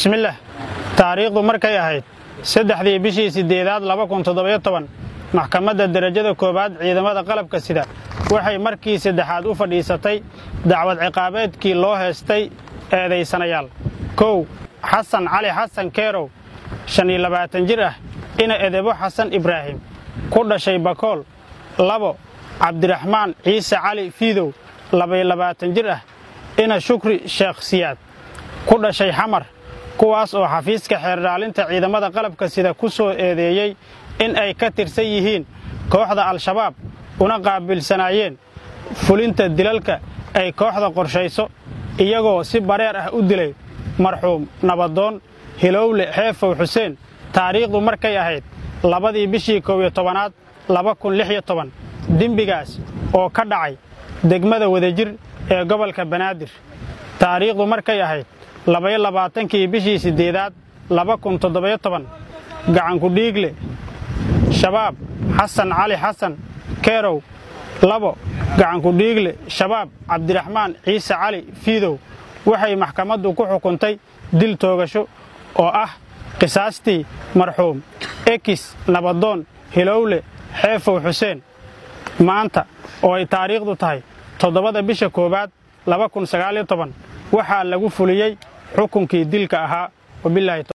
bismillaah taariikhdu markay ahayd saddexdii bishii siddeedaad laba kun toddobayo toban maxkamadda derajada koowaad ciidamada qalabka sida waxay markii saddexaad u fadhiisatay dacwad ciqaabeedkii loo heestay eedaysanayaal kow xasan cali xasan keerow shan iyo labaatan jir ah ina edebo xasan ibraahim ku dhashay bakool labo cabdiraxmaan ciise cali fiidow labaiyo labaatan jir ah ina shukri sheekh siyaad ku dhashay xamar kuwaas oo xafiiska xeerdhaalinta ciidamada qalabka sida ku soo eedeeyey in ay ka tirsan yihiin kooxda al-shabaab una qaabilsanaayeen fulinta dilalka ay kooxda qorshayso iyagoo si bareer ah u dilay marxuum nabadoon hilowle xeefow xuseen taariikhdu markay ahayd labadii bishii kow iyo tobanaad laba kun lix iyo toban dembigaas oo ka dhacay degmada wadajir ee gobolka banaadir taariikhdu markay ahayd labaiyo labaatankii bishii siddeedaad laba kun toddobayo toban gacanku dhiigle shabaab xasan cali xasan keerow labo gacanku dhiigle shabaab cabdiraxmaan ciise cali fiidow waxay maxkamaddu ku xukuntay dil toogasho oo ah qisaastii marxuum ekis nabadoon hilowle xeefow xuseen maanta oo ay taariikhdu tahay toddobada bisha koowaad laba kun sagaaliyo toban waxaa lagu fuliyey xukunkii dilka ahaa wabilaahi